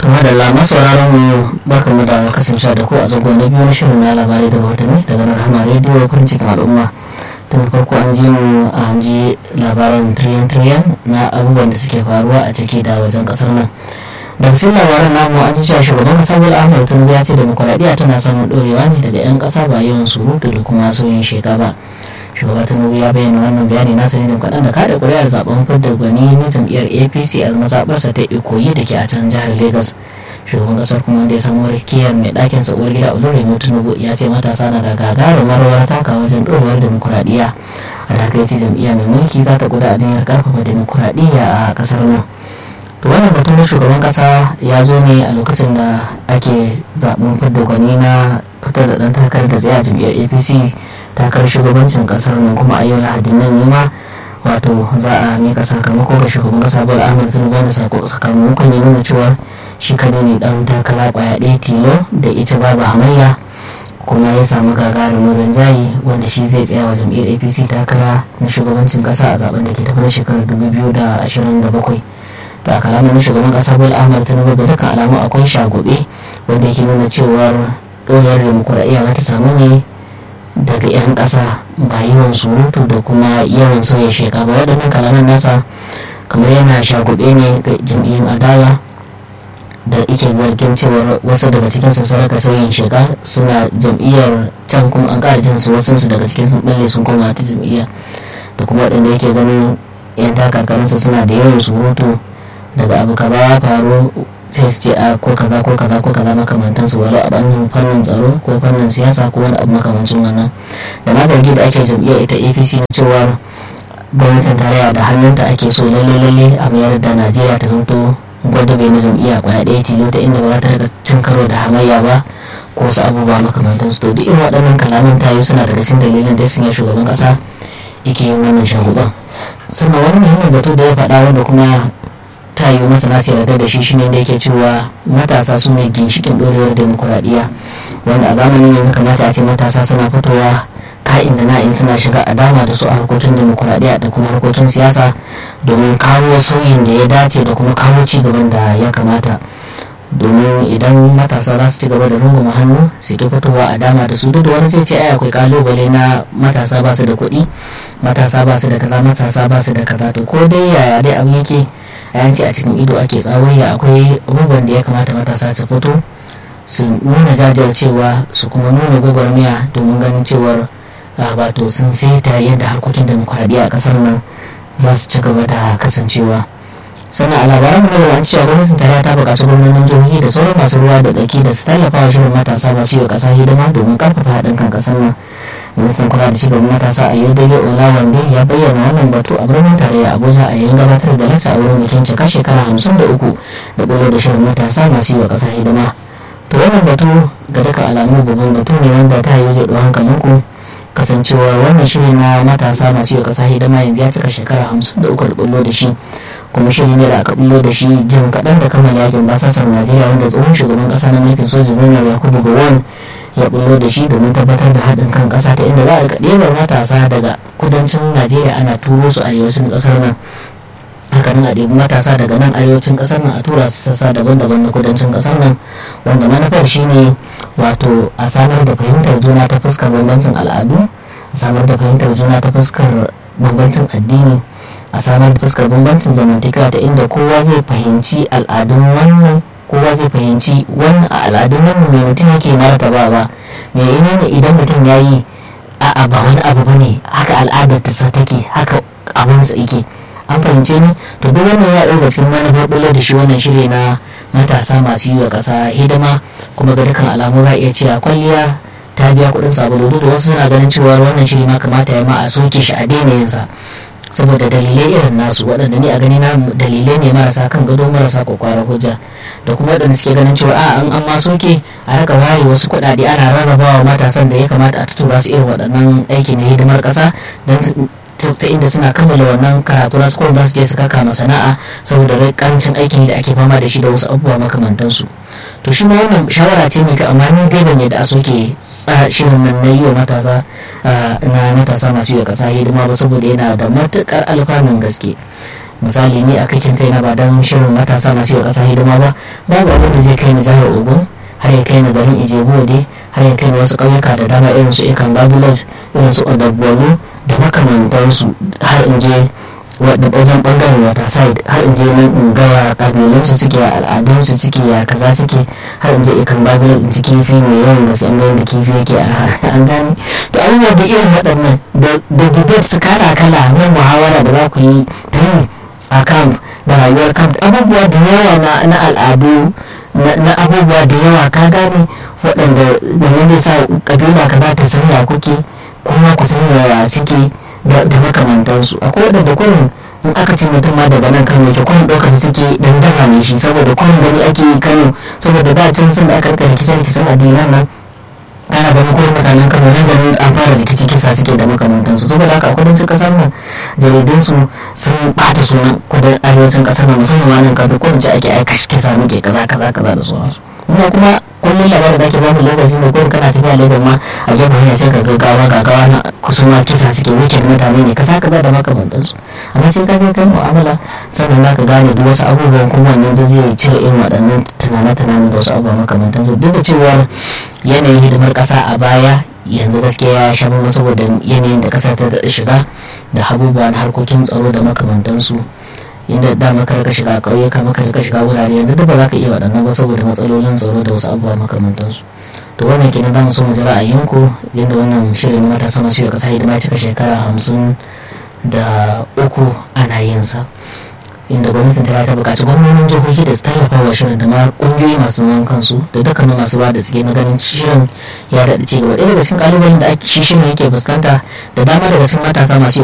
kuma da lama sauraron mu barka mu da kasancewa da ku a zago na biyu na shirin na labarai da rahotanni daga nan rahama rediyo farin cikin al'umma tun farko an ji mu an ji labaran tiriyan tiriyan na abubuwan da suke faruwa a ciki da wajen kasar nan daga cikin labaran namu an ji cewa shugaban kasa bola ahmed tinubu ya ce demokuraɗiyya tana samun ɗorewa ne daga 'yan ƙasa ba yawan surutu da kuma sauyin sheka ba shugaba tinubu ya bayyana wannan bayani na sani da kaɗan da kaɗa ƙuri'ar zaben fidda gwani na jam'iyyar apc a mazaɓarsa ta ikoyi da ke a can jihar lagos shugaban kasar kuma da ya samu rikiyar mai ɗakin sa uwar gida olorimo tinubu ya ce matasa na da gagarumar rawar taka wajen ɗorewar demokuraɗiyya a da haka ce jam'iyya mai mulki za ta guda aniyar ƙarfafa demokuraɗiyya a ƙasar nan to wannan batun na shugaban ƙasa ya zo ne a lokacin da ake zaɓen fidda gwani na fitar da ɗan takarar da tsaye a jam'iyyar apc takarar shugabancin kasar nan kuma a yau lahadin nan nema wato za a mika sakamako ga shugaban kasa bola ahmed tinubu da sakamakon ya nuna cewa shi kadai ne dan takara kwaya ɗaya tilo da ita babu hamayya kuma ya samu gagarumin rinjaye wanda shi zai tsaya wa jam'iyyar apc takara na shugabancin kasa a zaben da ke tafi da shekarar 2027 da kalamin na shugaban kasa bola ahmed tinubu ga dukkan alamu akwai shagobe wanda yake nuna cewar ɗorewar demokuraɗiyya za ta samu ne daga 'yan ƙasa ba yawan surutu da kuma yawan sauya sheka ba waɗannan kalaman nasa kamar yana shagube ne ga jam'iyyun adawa da ike zargin cewar wasu daga cikin saraka sauyin sheka suna jam'iyyar can kuma an ƙara jinsu wasu su daga cikin sun balle sun koma ta jam'iyya da kuma waɗanda yake ganin 'yan takarkarinsa suna da yawan surutu daga abu kaza ya faru sai su ce a ko kaza ko kaza ko kaza makamantan su walau a bannin fannin tsaro ko fannin siyasa ko wani abu makamancin wannan da na zargi da ake jam'iyyar ita apc na cewar gwamnatin tarayya da hannunta ake so lalle lalle a mayar da najeriya ta zanto gwada bai na jam'iyya kwaya ɗaya tilo ta inda ba za ta rika cin karo da hamayya ba ko wasu abubuwa makamantan su to duk irin waɗannan kalaman tayi suna daga cikin dalilin da sun yi shugaban ƙasa yake yin wannan shaguban sannan wani muhimmin batu da ya faɗa wanda kuma ta yi masana su yarda da shi shine da yake cewa matasa su ne ginshikin dorewar demokuraɗiyya wanda a zamanin yanzu kamata a ce matasa suna fitowa ka'in da na'in suna shiga a dama da su a harkokin demokuraɗiyya da kuma harkokin siyasa domin kawo sauyin da ya dace da kuma kawo ci gaban da ya kamata domin idan matasa za su ci gaba da runguma hannu su ki fitowa a dama da su duk da wani zai ce ai akwai kalubale na matasa ba su da kuɗi matasa ba su da kaza matasa ba su da kaza to ko dai yaya dai abu yake yanci a cikin ido ake tsawon akwai abubuwan da ya kamata matasa su fito su nuna jajircewa su kuma nuna gwagwarmiya domin ganin cewar wato sun saita yadda harkokin demokuraɗiyya a ƙasar nan za su ci gaba da kasancewa sannan a labaran mu da cewa gwamnatin tarayya ta buƙaci gwamnonin jihohi da sauran masu ruwa da ɗauki da su tallafa wa shirin matasa masu yi wa ƙasa hidima domin ƙarfafa haɗin kan ƙasar nan ministan kula da cigaban matasa a yau daidai olawande ya bayyana wannan batu a birnin tarayya abuja a yayin gabatar da lata a wurin bikin cika shekara hamsin da uku da ɓullo da shirin matasa masu yi wa ƙasa hidima to wannan batu ga duka alamu babban batu ne wanda ta yi zai ɗau hankalinku kasancewa wannan shiri na matasa masu yi wa ƙasa hidima yanzu ya cika shekara hamsin da uku da ɓullo da shi kuma shiri ne da aka ɓullo da shi jim kaɗan da kammala yakin basasar najeriya wanda tsohon shugaban ƙasa na mulkin soja janar yakubu gowon ya bullo da shi domin tabbatar da haɗin kan ƙasa ta inda za a rika ɗebar matasa daga kudancin najeriya ana turo su arewacin ƙasar nan hakanan a ɗebi matasa daga nan arewacin ƙasar nan a tura su sassa daban-daban na kudancin ƙasar nan wanda manufar shine wato a samar da fahimtar juna ta fuskar bambancin al'adu a samar da fahimtar juna ta fuskar bambancin addini a samar da fuskar bambancin zamantakewa ta inda kowa zai fahimci al'adun wannan kowa zai fahimci wannan a al'adun wannan mai mutum yake martaba ba me ina ne idan mutum ya yi a'a ba wani abu ba ne haka al'adar ta sa take haka abinsa yake an fahimce ni to duk wannan ya ɗauka cikin manufar bulo da shi wannan shirya na matasa masu yi wa ƙasa hidima kuma ga dukkan alamu za a iya cewa kwalliya ta biya kuɗin sabulu duk da wasu suna ganin cewa wannan shiri ma kamata ya ma a soke shi a daina yinsa saboda dalilai irin nasu waɗanda ni a gani na dalilai ne marasa kan gado marasa kwakwara hujja da kuma waɗanda suke ganin cewa a an an ma soke a raka waye wasu kuɗaɗe ana rarrabawa matasan da ya kamata a tura su irin waɗannan aiki na hidimar ƙasa don ta inda suna kammala wannan karatu na school za su je su kaka sana'a saboda karancin aikin da ake fama da shi da wasu abubuwa makamantansu to shi ma wannan shawara ce mai kyau amma ni dai ban yadda a soke shirin nan na yi wa matasa na matasa masu yi wa kasa hidima ba saboda yana da matukar alfanun gaske misali ne a kakin kai na ba don shirin matasa masu yi ƙasa hidima ba babu abin da zai kai ni jihar ogun har ya kai ni garin ijebu wade har ya kai ni wasu ƙauyuka da dama irin su ikan babilaj irin su odagbolu da makamantansu har in je da wajen bangaren wata side har in je nan in ga ya kabilun su suke ya al'adun su suke ya kaza suke har in je ikan babilaj in ci kifi mai yawan gaske an da kifi yake an gane to abubuwa da irin waɗannan da debate su kala kala na muhawara da za ku yi ta yi a camp da rayuwar camp abubuwa da yawa na al'adu na abubuwa da yawa ka gane waɗanda wannan zai sa kabila ka za ta sanya kuke kuma ku sanya suke da makamantansu akwai waɗanda kurin in aka ce mutum ma daga nan kano ke kurin ɗaukar su suke dangana ne shi saboda kurin gani ake yi kano saboda da can sun da aka rika rikice rikicen addinan nan ana ganin kuma mutanen kano nan ganin an fara rikici kisa suke da makamantansu saboda haka a kudancin kasar nan jaridunsu sun bata sunan kudin arewacin kasar nan musamman ma nan kafin ko ce ake aika kisa muke kaza kaza kaza da sauransu kuma kuma kullum labarin da ake bamu lagos ne kullum kana tafiya lagos ma a gefen hanya sai ka gaggawa gaggawa na kusuma kisa suke wikin mutane ne kaza kaza da makamantansu amma sai ka je kai mu'amala sannan za ka gane duk wasu abubuwan kuma wannan da zai cire irin waɗannan tunane-tunane da wasu abubuwa makamantansu duk da cewar yanayin hidimar ƙasa a baya yanzu gaskiya ya sha mama saboda yanayin da ƙasa ta shiga da abubuwa na harkokin tsaro da makamantansu inda da maka rika shiga ƙauyuka maka rika shiga wurare yanzu duk ba za ka iya waɗannan ba saboda matsalolin tsaro da wasu abubuwa makamantansu to wannan kenan za mu so mu ji ra'ayinku yadda wannan shirin na matasa masu yi ƙasa hidima cika shekara hamsin da uku ana yin sa inda gwamnatin ta ta buƙaci gwamnonin jihohi da su tallafa wa shirin da ma ƙungiyoyi masu zaman kansu da dukkanin masu ba da suke na ganin shirin ya daɗa ci gaba ɗaya daga cikin ƙalubalen da shi shirin yake fuskanta da dama daga cikin matasa masu yi